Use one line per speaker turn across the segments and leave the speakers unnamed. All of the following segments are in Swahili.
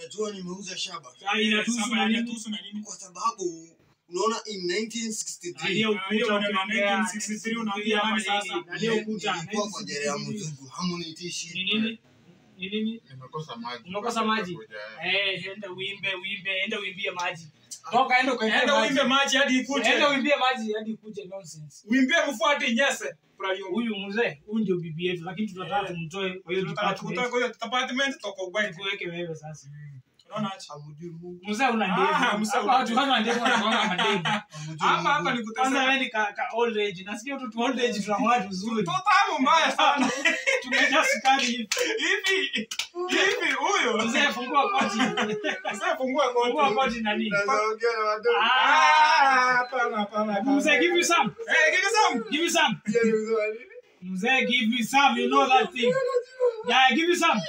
najua nimeuza shamba
Sasa inatuhusu
Sasa
na nini?
inatuhusu na nini?
kwa sababu unaona in 1963
Aliye ukuta
Hiyo maneno ya
ukiongea,
1963 unaambia nani sasa?
aliye ukuta
nilikuwa kwa jere ya
1963.
mzungu hamunitishi
Ni nini? Ni nini?
Nimekosa maji.
Umekosa maji? Eh, enda uimbe, uimbe, enda uimbie maji. Toka enda ukaimbe
Enda
maji.
uimbe maji hadi ikuje.
Enda uimbie maji hadi ikuje nonsense.
Uimbie mfuate nyese. Furahi
Huyu mzee, huyu ndio bibi yetu lakini tunataka
Eh.
tumtoe kwa hiyo
Tunataka
department.
kutoka kwa hiyo department toka ubaya.
Tuweke wewe sasa.
Unaona aje?
hamujui Mungu
Mzee una
Ah,
ndevu.
mzee
Hapa
una
watu wana ndevu wanakuanga mandevu.
hamujui
Hapa hapa
Mungu
ni
Kwanza
kutesa.
wewe ni ka, ka old age. Nasikia tu tu old age tunamwona vizuri.
Tutamu mbaya sana.
Tumejaa sukari hivi.
Hivi hivi huyo.
Mzee fungua koti.
Sasa fungua
Fungua
ngoni.
koti nani?
Naongea na wadogo.
Ah.
Ah, hapana hapana. hapana.
Mzee give you some.
Eh, give me some.
Give you some.
Pia ni mzee wa nini?
Mzee give me some. You know that thing. Yeah, give you some.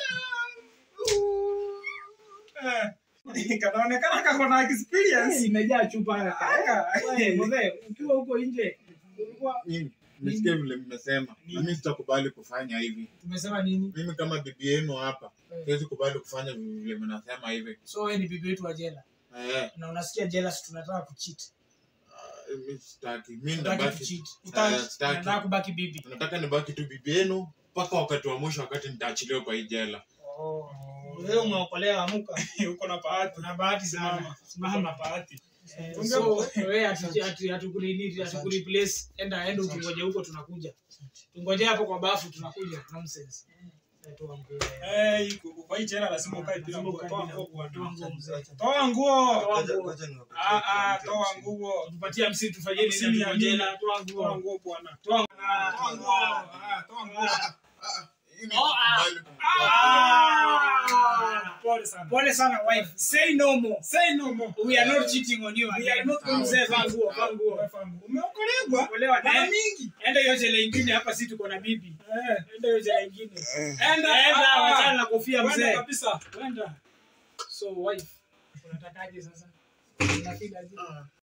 Eh. Kanaonekana kako na experience.
Imejaa chupa hapa.
Aka.
Wewe, Mzee, ukiwa huko nje ulikuwa
Mimi nimesikia vile mmesema. Na mimi sitakubali kufanya hivi.
tumesema nini?
Mimi kama bibi yenu hapa,
Eh.
siwezi kubali kufanya vile mnasema hivi.
So wewe ni bibi wetu wa jela
Eh,
na unasikia jealous tunataka kucheat.
ah, mimi sitaki. Mimi
Tunataka
ndabaki.
kucheat.
Eh, sitaki.
Tunataka kubaki bibi.
Nataka nibaki tu bibi yenu mpaka wakati wa mwisho, wakati nitaachiliwa kwa hii jela.
Oh. Wewe umeokolewa amuka.
Uko na bahati.
Una bahati sana.
Uko na
Simama.
bahati.
Eh,
Unge-
So wewe hatu- hatu- hatukunini hatukureplace. Enda enda ukingoja huko tunakuja. Tungoje hapo kwa bafu tunakuja. Nonsense. Eh, toa nguo.
Eh, iko- kwa hii jela lazima ukae bila
Lazima
nguo.
ukae
Toa
bila
nguo
nguo. Toa
bwana.
nguo mzee.
Toa nguo.
Toa
Ngoja-
nguo.
ngoja niwapatie
Ah, ah,
mtu
toa
hamsini.
nguo.
Tupatie msi tufanyie nini
Hamsini ya
tuko
nini?
jela. Toa
Toa
nguo.
nguo bwana.
Toa
Toa
nguo.
nguo. Ah, toa nguo.
Mimi
Oh, ah.
sikubali
Ah.
Pole sana.
Pole sana wife. Say no more.
Say no more.
We are not cheating on you.
We are
again.
not going
Mzee,
to
vaa
cheat.
nguo, vaa nguo.
Umeokolewa.
Olewa
Mara
na
mingi.
enda hiyo jela ingine hapa si tuko na bibi.
Eh.
Enda hiyo jela ingine.
Enda.
Enda
Ah,
wachana na kofia
Kwenda
mzee.
kabisa.
Kwenda. So wife, unatakaje sasa? Unafeel aje?